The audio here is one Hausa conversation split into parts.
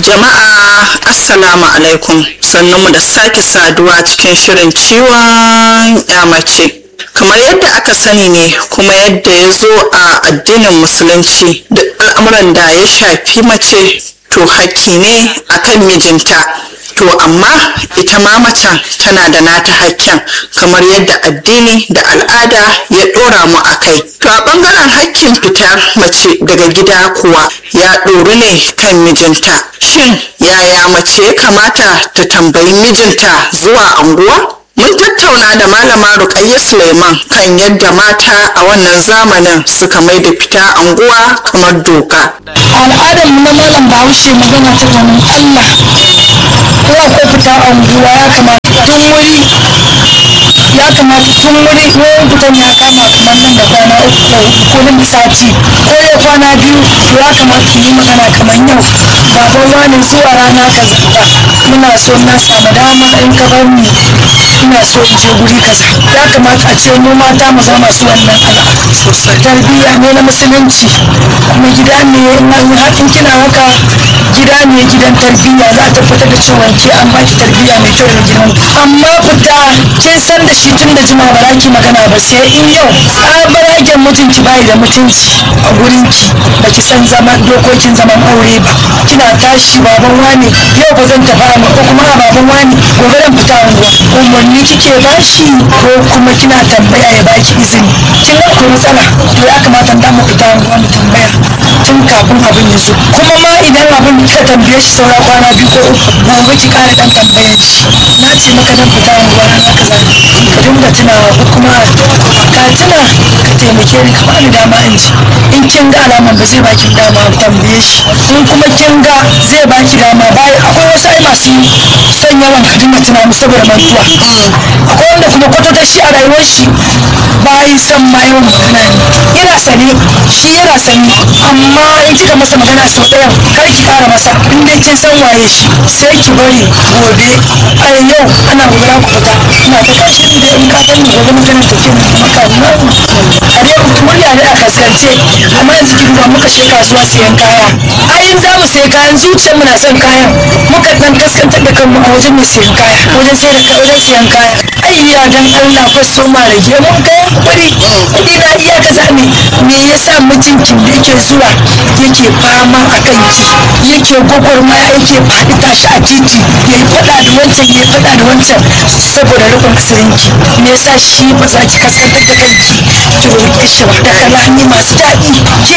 Jama'a Assalamu alaikum sannunmu da sake saduwa cikin shirin ciwon ya mace. Kamar yadda aka sani ne kuma yadda ya zo a addinin musulunci da al'amuran da ya shafi mace to hakki ne akan mijinta. To amma ita ma macen tana da nata hakkin kamar yadda addini da al'ada ya ɗora mu a kai. To a ɓangaren hakkin fitar mace daga gida kuwa ya ɗoru ne kan mijinta. Shin yaya mace ya kamata ta tambayi mijinta zuwa anguwa? Mun tattauna da malama Rukayya Suleiman kan yadda mata a wannan zamanin suka mai da fita anguwa kamar doka. al'adar mu na malam bahaushe magana ta ganin allah ko akwai fita anguwa ya kamata tun wuri ya kamata tun wuri ko fitan ya kama kamar nan da kwana uku ko nan da sati ko ya kwana biyu to ya kamata su yi magana kamar yau baban wani zuwa rana kaza muna so na samu dama in ka bar ni ina so in je guri kaza ya kamata a ce mu mata mu zama masu wannan al'ada tarbiyya ne na musulunci kuma gida ne in in kina haka gida ne gidan tarbiyya za ta fitar da cewa ke an baki tarbiyya mai kyau da gidan amma fita kin san da shi tun da jima ba za ki magana ba sai in yau tsabaragen mutunci bai da mutunci a gurin ki ba ki san zaman dokokin zaman aure ba kina tashi baban wani yau ba zan tafi amma ko kuma a baban wani gobe zan fita unguwa umarni kike bashi ko kuma kina tambaya ya baki izini kin ga akwai matsala to ya kamata da mu fita unguwa mu tambaya tun kafin abin ya zo kuma ma idan abin kika tambaye shi saura kwana biyu ko uku gobe ki kara dan tambayan shi na ce maka zan fita unguwa na kaza ka dinga tunawa ko kuma ka tuna ka taimake ni ka bani dama in ji in kin ga alaman ba zai baki dama tambaye shi in kuma kin ga zai baki dama bai akwai wasu ai masu son yawan ka dinga tuna musu saboda mantuwa akwai wanda kuma kwatata shi a rayuwar shi bai son ma yawan magana ne yana sane shi yana sani amma in kika masa magana sau ɗaya kar ki kara masa in dai kin san waye shi sai ki bari gobe a yau ana gobara ku fita ina ta kashi da in ka san ni gobe maganar ta kin maka na a dai murya ne a kaskance amma yanzu kin ga muka shi kasuwa siyan kaya ai za mu sayi kayan zuciyar mu na son kayan muka dan kaskantar da kanmu a wajen mai siyan kaya wajen sai da wajen siyan kaya ai ya dan Allah kwasto ma rage mun kai kuɗi kuɗi na iya kaza ne me yasa mijinki da yake zuwa yake fama a kanki yake gwagwarmaya yake faɗi tashi a titi ya yi faɗa da wancan ya yi faɗa da wancan saboda rufin asirinki me yasa shi ba za ki kaskantar da kanki ki roƙe shi ba da kalami masu daɗi ke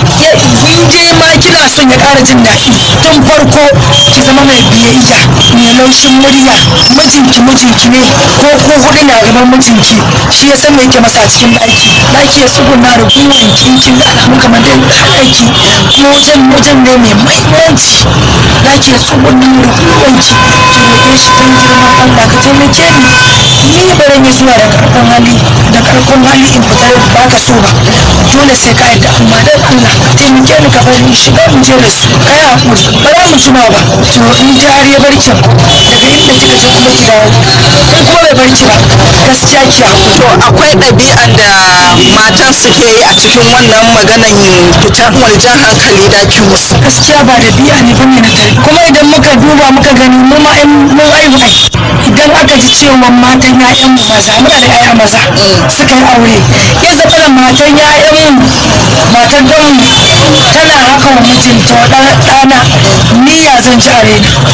in je ma kina son ya ƙara jin daɗi tun farko ki zama mai biyayya mai laushin murya mijinki mijinki ne ko ko huɗu na gaban mijinki shi ya san me yake masa a cikin ɗaki ɗaki ya tsuguna da burin kinkin da alamu kamar da ɗaki kuma wajen wajen ne mai mahimmanci ɗaki ya tsuguna da burinki ki roƙe shi don girman Allah ka taimake ni ni ba zan yi zuwa da ƙarfin hali da ƙarfin hali in fita ba ka so ba dole sai ka yadda amma dan Allah taimake ni ka bari shiga in je da su kai hakuri ba za mu jima ba to in ji har ya barki daga inda kika je kuma ki dawo in kuma bai barki ba gaskiya ki hakuri To akwai ɗabi'ar da matan suke yi a cikin wannan maganan fitar wani jan hankali da ki musu. gaskiya ba da biya ne bane na tare kuma idan muka duba muka gani mu ma in mun aihu ai idan aka ji cewa matan ƴaƴan mu maza muna da ƴaƴa maza suka yi aure ya zama da matan ƴaƴan mu matan dan mu tana haka wa mijinta wa ɗan- ɗana ni ya zan ji a raina ba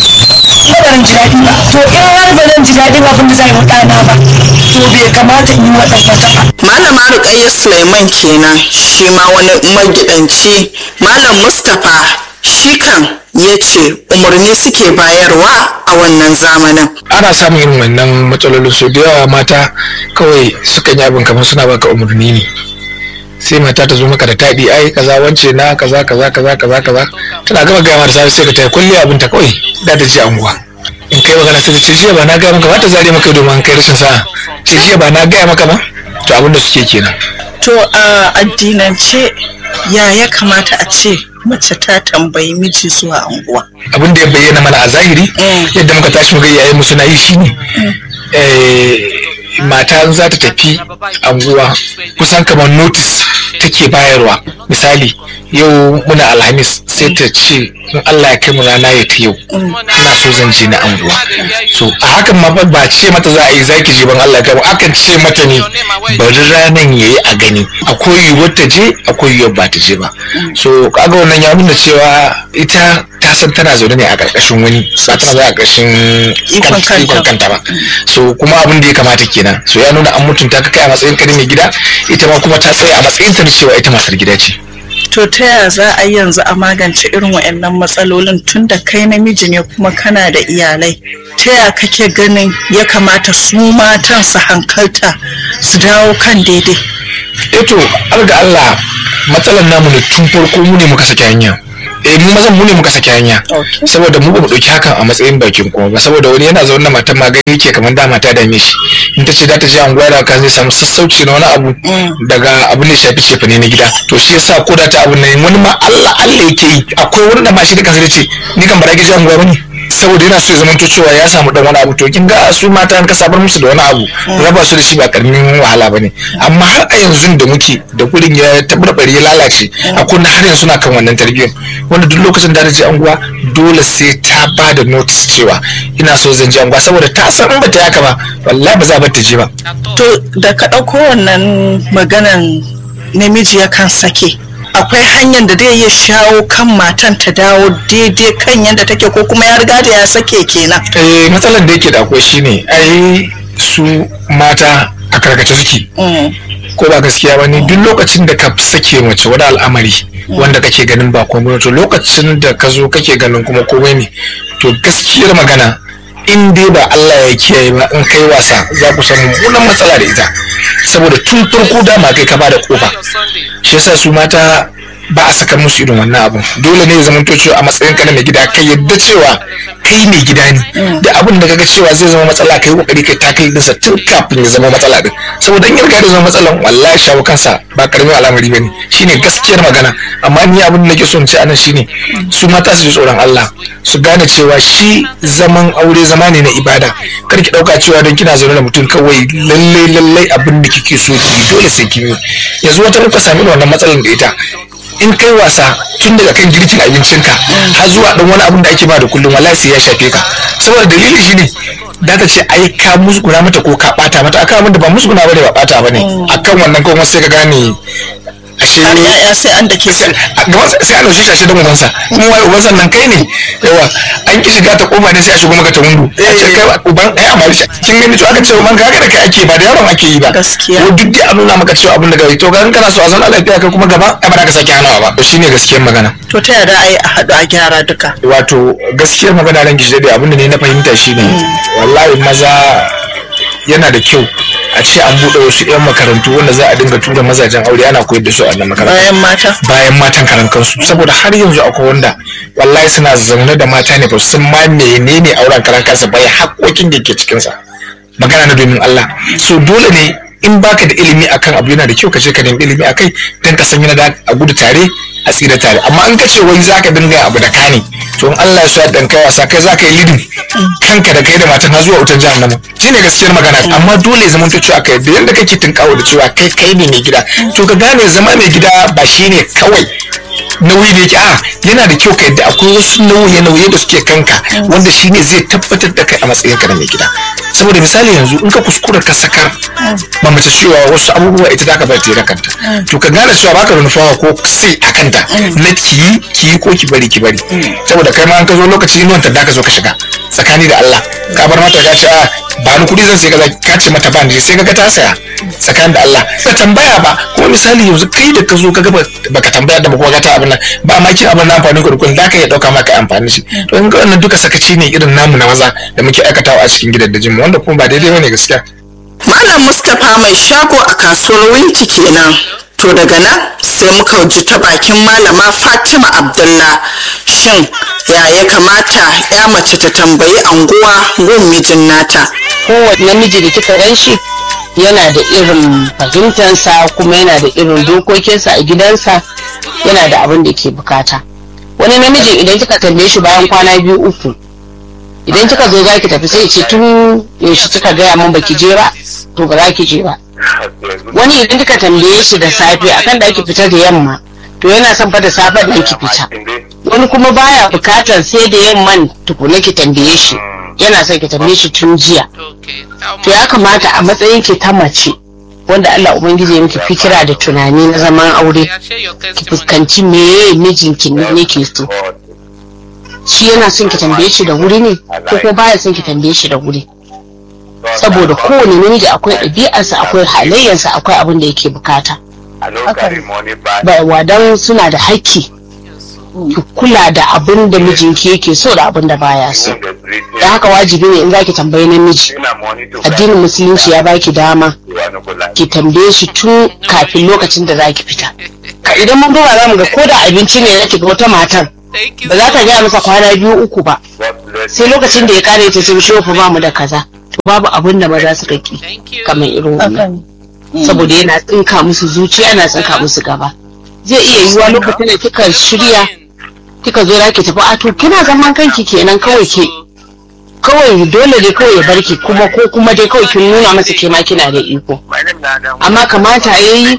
zan ji daɗi ba to in har ba zan ji daɗin abin da zai wa ɗana ba to bai kamata in yi wa ɗan wata ba Malama Rukayya Suleiman kenan shi ma wani magidanci Malam Mustapha shi kan ya ce umarni suke bayarwa a wannan zamanin. ana samun irin wannan matsalolin so da yawa mata kawai sukan yi abin kamar suna baka umarni ne sai mata ta zo maka da taɗi ai kaza wance na kaza kaza kaza kaza kaza tana gama gaya mata sai ka ta kulle abin ta kawai da ta ji anguwa in kai magana sai ta ce jiya ba na gaya maka ba ta zare maka domin kai rashin sa'a ce jiya ba na gaya maka ba to abin da suke kenan To a addinance ya ya kamata a ce mace ta tambayi miji zuwa anguwa. abin da ya bayyana mana a zahiri Mm. yadda muka tashi muga iyayen mu suna yi shine eh, mata in za ta tafi anguwa kusan kamar notice take bayarwa misali yau muna alhamis sai sai ta ce in Allah ya kai mu rana ya ta yau ina so zan je na anguwa so a hakan ma fa ba ce mata za a yi zaki je ban Allah ya kai mu akan ce mata ne bari ranan yayi a gani akwai yiwuwar ta je akwai yiwuwar ba ta je ba so kaga wannan ya nuna cewa ita ta san tana zaune ne a ƙarƙashin wani ba tana zaune a ƙarƙashin Ikon kanta. ikon kanta ba so kuma abin da ya kamata kenan so ya nuna an mutunta ka kai a matsayin ka na mai gida ita ma kuma ta tsaya a matsayin ta na cewa ita matar gida ce To ta yaya za a yi yanzu a magance irin waɗannan matsalolin tun da kai namiji ne kuma kana da iyalai? Ta yaya kake ganin ya kamata su matan su hankalta su dawo kan daidai? eto har ga Allah matsalar namu ne tun farko mu ne muka saki hanya eh mu mazan mu ne muka saki hanya Okay. saboda mu ba mu dauki hakan a matsayin bakin kuma ba saboda wani yana zaune da matan ma gani yake kamar da mata dame shi in ta ce za ta je anguwa da kan zai samu sassauci na wani abu daga abin da ya shafi cefane na gida to shi yasa ko da ta abin nan wani ma Allah Allah yake yi akwai wani da ma shi da kansa zai ce ni kan bara ki je anguwa bane saboda yana so ya zama cewa ya samu dan wani abu to kin ga su mata an ka sabar musu da wani abu raba su da shi ba karamin wahala bane amma har a yanzu da muke da gurin ya tabarbare ya lalace akwai na har yanzu suna kan wannan tarbiyyar wanda duk lokacin da ta je anguwa dole sai ta ba da notice cewa ina so zan je anguwa saboda ta san in bata yaka ba wallahi ba za ba ta je ba To da ka ɗauko wannan maganan namiji yakan sake. Akwai hanyar da zai iya shawo kan matan ta dawo daidai kan yadda take ko kuma ya riga da ya sake kenan. eh matsalar da yake da akwai shine ai su mata a karkace suke Mm. ko ba gaskiya ba ne duk lokacin da ka sake mace wani al'amari wanda kake ganin ba komai to lokacin da ka zo kake ganin kuma komai ne to gaskiyar magana in dai ba Allah ya kiyaye ba in kai wasa za ku samu mummunan matsala da ita saboda tun farko dama kai ka bada kofa shi yasa su mata ba a saka musu irin wannan abun dole ne ya zama to cewa a matsayin ka na mai gida kai yadda cewa kai mai gida ne da abin da kaga cewa zai zama matsala kai kokari kai ta kai dinsa tun kafin ya zama matsala din saboda in ya riga da zama matsalan wallahi shawo kansa ba karamin al'amari bane shine gaskiyar magana amma ni abin da nake so in ce anan shine su mata su ji tsoron Allah su gane cewa shi zaman aure zama ne na ibada kar ki dauka cewa don kina zaune da mutum kawai lalle lalle abin da kike so ki yi, dole sai kin yi yanzu wata muka sami wannan matsalan da ita in kai wasa tun daga kan girkin abincinka har zuwa dan wani abin da ake ba da kullum wallahi sai ya shafe ka saboda dalili shine da ta ce ai ka musguna mata ko ka bata mata akan abin da ba musguna bane ba bata bane akan wannan kuma sai ka gane ashe Har ya'ya sai an dake su. a gaban sa- sai a ɗauki shi da ubansa kuma wai ubansa nan kai ne yawa an ki shiga ta kofa ne sai a shigo maka ta windo a ce kai uban ai amma shi kin gani to aka ce uban ka ga da kai ake ba da yaron ake yi ba Gaskiya. ko duk dai a nuna maka cewa abin da kai to ga in kana so a zauna lafiya kai kuma gaba ai ba za ka sake hanawa ba to shine gaskiyar magana To ta yaya za a yi a haɗu a gyara duka? wato gaskiyar magana ran gishi dai abin da ne na fahimta shine wallahi maza yana da kyau a ce an buɗe wasu 'yan makarantu wanda za a dinga tura mazajen aure ana koyar da su a wannan makarantu Bayan mata. bayan matan karan kansu saboda har yanzu akwai wanda wallahi suna zaune da mata ne ba su san ma menene auren karan kansa bai haƙoƙin da ke cikinsa magana na domin Allah so dole ne in baka da ilimi akan abu yana da kyau ka je ka nemi ilimi akai dan ka san yana da a gudu tare a tsira tare amma in ka ce wai zaka dinga abu da kani to in Allah ya so dan kai wasa kai zaka yi lidin kanka da kai da matan har zuwa wutar jahannama shine gaskiyar magana amma dole zaman ta cewa kai da yanda kake tinkawo da cewa kai kai ne mai gida to ka gane zama mai gida ba shine kawai nauyi da yake a yana da kyau ka yadda akwai wasu nauye-nauye da suke kanka wanda shine zai tabbatar da kai a matsayin ka na mai gida saboda misali yanzu in ka kuskura ka sakar ba mace cewa wasu abubuwa ita za ka bar ta kanta to ka gane cewa baka da nufawa ko sai a kanta na ki yi ki yi ko ki bari ki bari saboda kai ma an ka zo lokaci inuwan ta da ka zo ka shiga tsakani da Allah ka bar mata ka ce a ba ni kuɗi zan sai kaza ka ce mata ba ni sai ka ga ta saya tsakanin da Allah ka tambaya ba kuma misali yanzu kai da ka zo ka ga baka tambaya da ba kuma ta abin nan ba ma kin abin na amfani da kuɗin za ka iya ɗauka maka amfani shi to in ga wannan duka sakaci ne irin namu na maza da muke aikatawa a cikin gidajen mu wanda kuma ba daidai bane gaskiya Malam Mustapha mai shago a kasuwar Winti kenan. To daga nan sai muka ji ta bakin malama Fatima Abdullah shin ya ya kamata ya mace ta tambayi anguwa gun mijin nata. kowane namiji da kika gan shi yana da irin fahimtansa kuma yana da irin dokokinsa a gidansa yana da abin da ke bukata wani namijin idan kika tambaye shi bayan kwana biyu uku idan kika zo za ki tafi sai ce tun yaushe kika gaya min baki je ba to ba za ki je ba wani idan kika tambaye shi da safe akan da ake fita da yamma to yana son fa da safe da ki fita wani kuma baya bukatar sai da yamman tukuna ki tambaye shi yana son ki tambaye shi tun jiya to ya kamata a matsayin ki ta mace wanda Allah ubangiji ya miki fikira da tunani na zaman aure ki fuskanci meye mijinki ne yake so shi yana son ki tambaye shi da wuri ne ko kuma baya son ki tambaye shi da wuri saboda kowane namiji akwai ɗabi'arsa akwai halayyarsa akwai abin da yake bukata ba wadan suna da haƙƙi ki kula da abin da mijinki yake so da abin da baya so da haka wajibi ne in za ki tambayi namiji addinin musulunci ya baki dama ki tambaye shi tun kafin lokacin da za ki fita ka idan mun duba za mu ga ko da abinci ne na ga wata matar ba za ta gaya masa kwana biyu uku ba sai lokacin da ya kare ta ce shi fa ba mu da kaza to babu abin da maza suka ki kamar irin wannan saboda yana tsinka musu zuciya yana tsinka musu gaba zai iya yiwuwa lokacin da kika shirya kika zo ki tafi a to kina zaman kanki kenan kawai ke kawai dole dai kawai ya barki kuma ko kuma dai kawai kin nuna masa ke ma kina da iko amma kamata yayi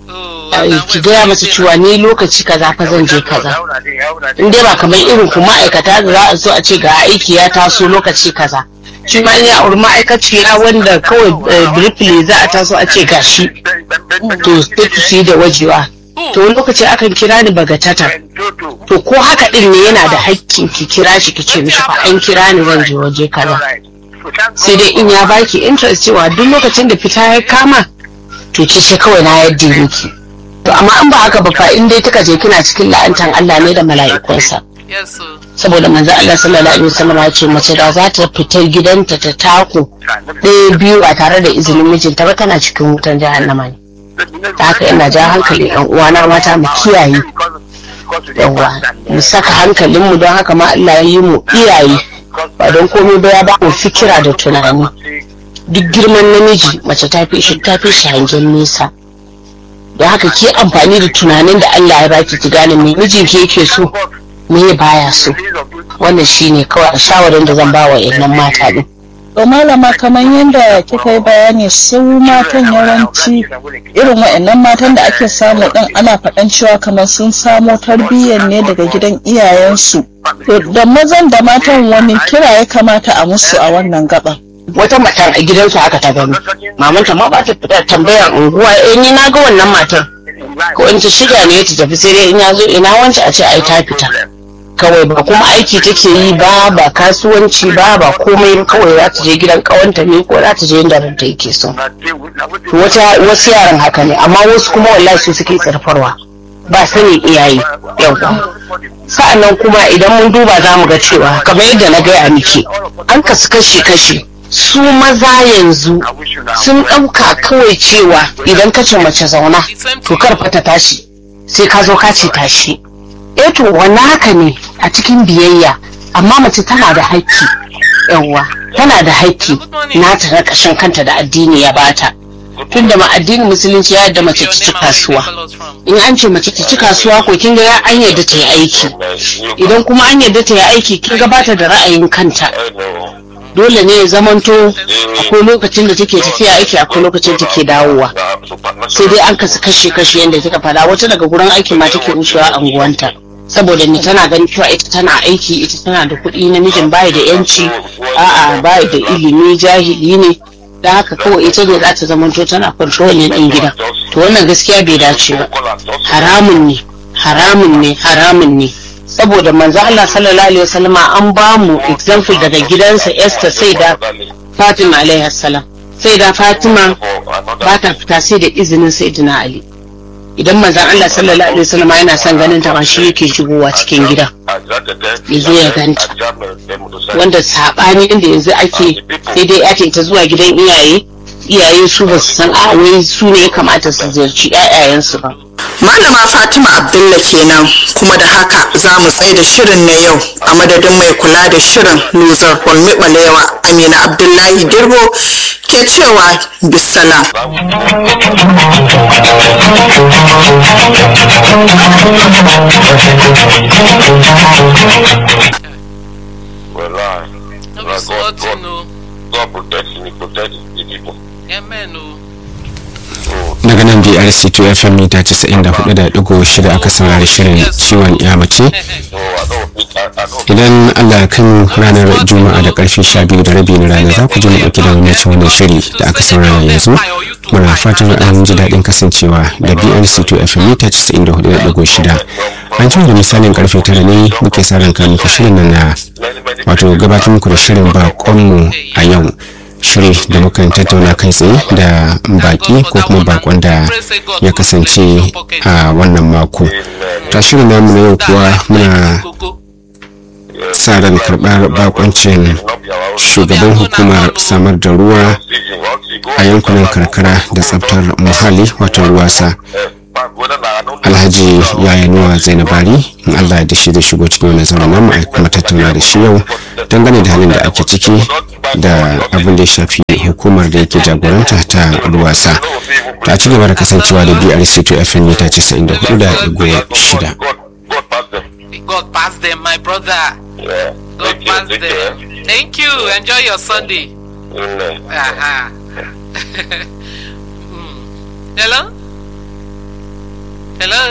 ki gaya masa cewa ni lokaci kaza fa zan je kaza in dai ba kamar irin ku ma'aikata da za a zo a ce ga aiki ya taso lokaci kaza shi ma ya auri ma'aikaciya wanda kawai briefly za a taso a ce gashi to sai da wajewa to wani lokaci akan kira ni bagatata to ko haka din ne yana da hakkin ki kira shi ki ce mishi fa an kira ni zan je waje kaza sai dai in ya baki interest cewa duk lokacin da fita ya kama to ki ce kawai na yadda miki to amma an ba haka ba fa in dai kika je kina cikin la'antan Allah ne da mala'ikunsa saboda manzo Allah sallallahu alaihi wasallam ya ce mace da za ta fita gidanta ta tako ɗaya biyu ba tare da izinin mijinta ba tana cikin wutan jahannama ne ta haka ina ja hankali yan uwana mata mu kiyaye yawa mu saka hankalinmu don haka ma Allah ya yi mu iyaye ba don komai ba ya ba mu fikira da tunani duk girman namiji mace ta fi shi ta fi shi hangen nesa don haka ke amfani da tunanin da Allah ya baki ki gane me mijin ke yake so me baya so wannan shine kawai a shawarin da zan ba wa yannan mata din to malama kamar yadda kika yi bayani su matan yawanci irin wa'annan matan da ake samu din ana faɗan cewa kamar sun samo tarbiyyar ne daga gidan iyayensu to da mazan da matan wani kira ya kamata a musu a wannan gaban wata matar a gidansu haka ta gani mamanta ma ba ta fita tambayar unguwa eh ni na ga wannan matar ko in ta shiga ne ta tafi sai dai in ya zo ina wance a ce ai ta fita kawai ba kuma aiki take yi ba ba kasuwanci ba ba komai kawai za ta je gidan kawanta ne ko za ta je inda ranta yake so wata wasu yaran haka ne amma wasu kuma wallahi su suke tsarfarwa ba sanin iyaye yawa sa'annan kuma idan mun duba za mu ga cewa kamar yadda na gaya miki an kasu kashi kashi su maza yanzu sun ɗauka kawai cewa idan ka ce mace zauna to kar fa ta tashi sai ka zo ka ce tashi eh to wannan haka ne a cikin biyayya amma mace tana da haƙƙi yawwa tana da haƙƙi nata na ƙashin kanta da addini ya bata tun da ma addinin musulunci ya yadda mace ta ci kasuwa in an ce mace ta ci kasuwa ko kin ga an yadda ta yi aiki idan kuma an yadda ta yi aiki kin ga bata da ra'ayin kanta dole ne ya zamanto akwai lokacin da take tafiya aiki akwai lokacin take dawowa sai dai an kasu kashe kashe yadda kika fada wata daga gurin aiki ma take wucewa anguwanta saboda ni tana ganin cewa ita tana aiki ita tana da kuɗi namijin bayi da yanci a'a bayi da ilimi jahili ne da haka kawai ita ne za ta zamanto tana controlling ɗin gida to wannan gaskiya bai dace ba haramun ne haramun ne haramun ne saboda manzo Allah sallallahu alaihi wasallama an ba mu example daga gidansa Esther sai da Fatima alaihi salam sai da Fatima ba ta fita sai da izinin Sayyidina Ali idan manzon Allah sallallahu alaihi wasallama yana son ganin ta ba shi yake shigowa cikin gida ya zo ya ganta wanda sabani inda yanzu ake sai dai ake ta zuwa gidan iyaye iyaye su ba su san a wai su ne ya kamata su ziyarci 'ya'yayensu ba Malama Fatima Abdullah kenan kuma da haka za mu tsaye da shirin na yau a madadin mai kula da shirin Luzar Hulmi Balewa Amina Abdullahi Girbo ke cewa bisalam. Wallahi. No be God, God, sorting, no. God protect me, protect the people. Amen, no. So, daga nan brc 2 fm mita 94.6 aka saurari shirin ciwon ya mace so I idan allah ya kai mu ranar juma'a da karfe 12 da rabi na rana za ku ji mu dauki da mamacin wannan shiri da aka saurara yanzu muna fatan an ji daɗin kasancewa da brc2 fm mita 94.6 an jima da misalin karfe tara ne muke sa ran muku shirin nan na wato gabatar muku da shirin bakonmu a yau shiri da mukan tattauna kai tsaye da baki ko kuma bakon da ya kasance a wannan mako ta shirin namu na yau kuwa muna sa ran karɓar bakoncin shugaban hukumar samar da ruwa a yankunan karkara da tsaftar muhalli wato ruwasa alhaji yayanuwa zainabari in allah ya dashi da shigo cikin wani zaune namu a kuma tattauna da shi yau dangane da halin da ake ciki da abin da ya shafi hukumar da yake jagoranta ta ruwasa ta ci gaba da kasancewa da brc to fm mita 94 da shida God pass them, my brother. Yeah. God Take care, pass take care. them. Thank you. Enjoy your Sunday. Mm, Aha. Hmm. Hello? Hello?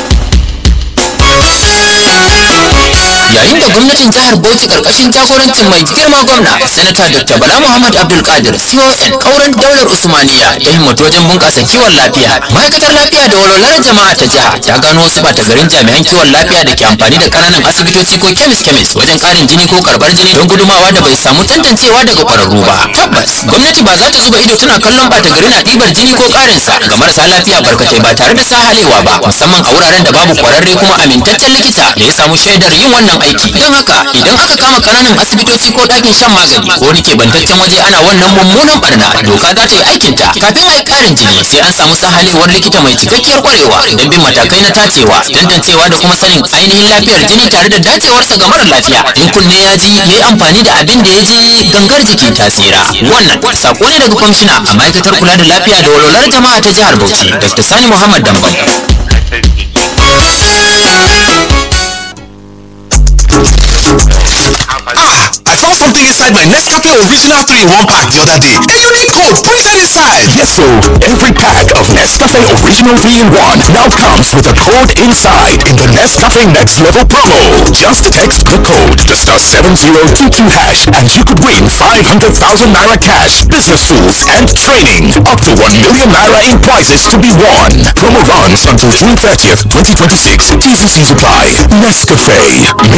yayin da gwamnatin jihar bauchi karkashin jagorancin mai girma gwamna sanata dr bala muhammad abdulkadir con kauran daular usmaniya ya himmatu wajen bunƙasa kiwon lafiya ma'aikatar lafiya da walwalar jama'a ta jiha ta gano wasu ɓata garin jami'an kiwon lafiya da ke amfani da ƙananan asibitoci ko kemis kemis wajen ƙarin jini ko karɓar jini don gudumawa da bai samu tantancewa daga ƙwararru ba tabbas gwamnati ba za ta zuba ido tana kallon ɓata gari na ɗibar jini ko ƙarinsa ga marasa lafiya barkatai ba tare da sahalewa ba musamman a wuraren da babu kwararre kuma amintaccen likita da ya samu shaidar yin wannan aiki don haka idan aka kama kananan asibitoci ko ɗakin shan magani ko wani keɓantaccen waje ana wannan mummunan barna doka za ta yi aikinta kafin a yi ƙarin jini sai an samu sahalewar likita mai cikakkiyar ƙwarewa don bin matakai na tacewa tantancewa da kuma sanin ainihin lafiyar jini tare da dacewarsa ga mara lafiya in kunne ya ji ya yi amfani da abin da ya je gangar jiki ta tsira wannan sako ne daga kwamishina a ma'aikatar kula da lafiya da walwalar jama'a ta jihar bauchi dr sani muhammad dambam I found something inside my Nescafe Original 3 in 1 pack the other day. A unique code printed inside. Yes, so every pack of Nescafe Original 3 in 1 now comes with a code inside in the Nescafe Next Level promo. Just text the code to star 7022 hash and you could win 500,000 naira cash, business tools, and training. Up to 1 million naira in prizes to be won. Promo runs until June 30th, 2026. T's and C's apply. Nescafe.